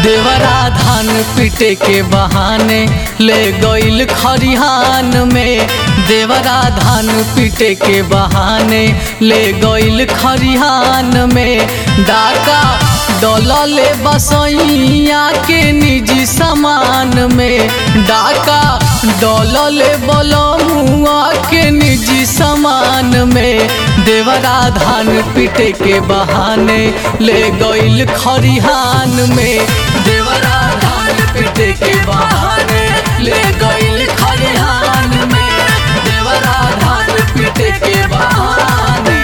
देवरा धान पीटे के बहाने ले गईल खरिहान में देवरा धान पीटे के बहाने ले गईल खरिहान में डाका डोलले बसैया के निजी सामान में डाका डोलले बलमुआ के निजी सामान में देवरा धान पीटे के बहाने ले गईल खरिहान में देवरा धान पीटे के बहाने ले गईल खरिहान में देवरा धान पीटे के बहाने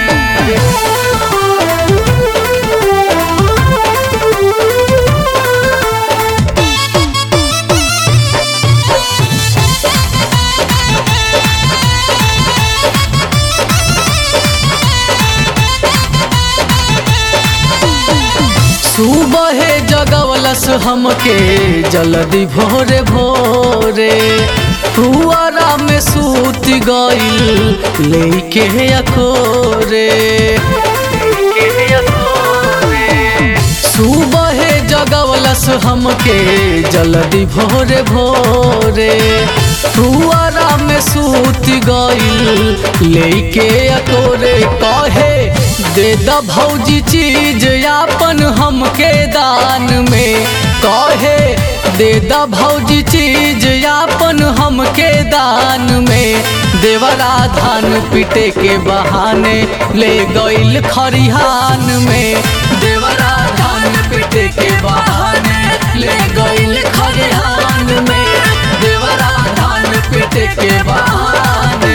सुबह जगवलस हमके जल्दी भोरे भोरे पुआरा में सूत गईल लेके अकोरे सुबह जगवलस हमके जल्दी भोरे भोरे पुआरा में सूत गईल लेके अकोरे कहे दे द भौजी चीज यापन हमके दान में कहे दे द भौजी चीज यापन हमके दान में देवरा धान पीटे के बहाने ले गईल खरिहान में देवरा धान पीटे के बहाने ले गईल खरिहान में देवरा धान पीटे के बहाने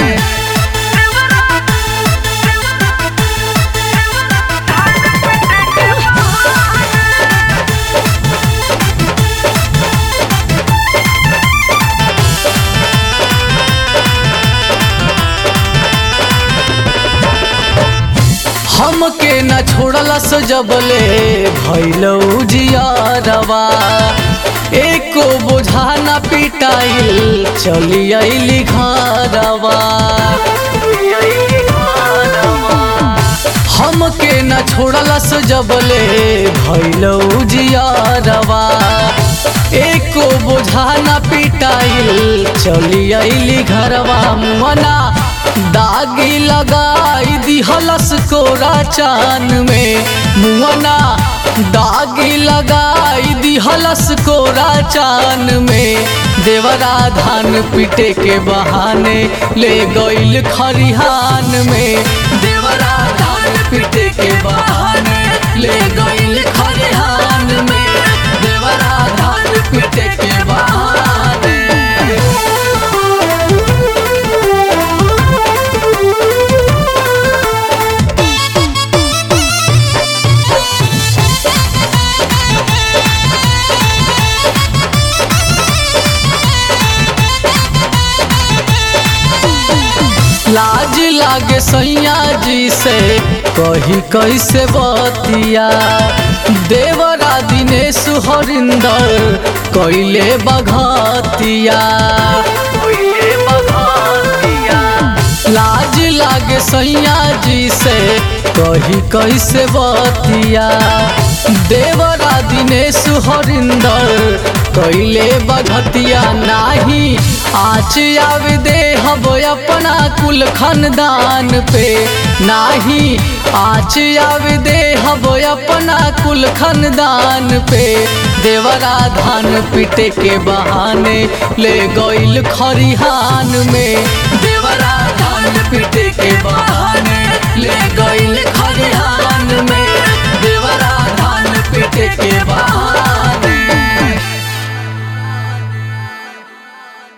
हमके न छोड़लस जबले भैलौ जियारवा एको बोझा न पिटाइल चली अइली घरवा हमके न छोड़लस जबले भैलौ जियारवा एको बोझा न पिटाइल चली अइली घरवा मना दागी लगाई दिहलस कोरा चान में मुअना दागी लगाई दिहलस कोरा चान में देवरा धान पीटे के बहाने ले गईल खरिहान में देवरा धान पीटे के बहाने ले गईल खरिहान में देवरा धान पीटे के बहाने लाज लागे सैया जी से कही कैसे बतिया देवरा दिनेश हरिंदर कैले बघतिया लाज लागे सैया जी से कही कैसे बतिया देवरा दिनेश हरिंदर कैले बघतिया नाही आच आवे दे हब अपना कुल खानदान पे नाही आच आवे दे हब अपना कुल खानदान पे देवरा धान पीटे के बहाने ले गईल खरिहान में देवरा धान पीटे के बहाने ले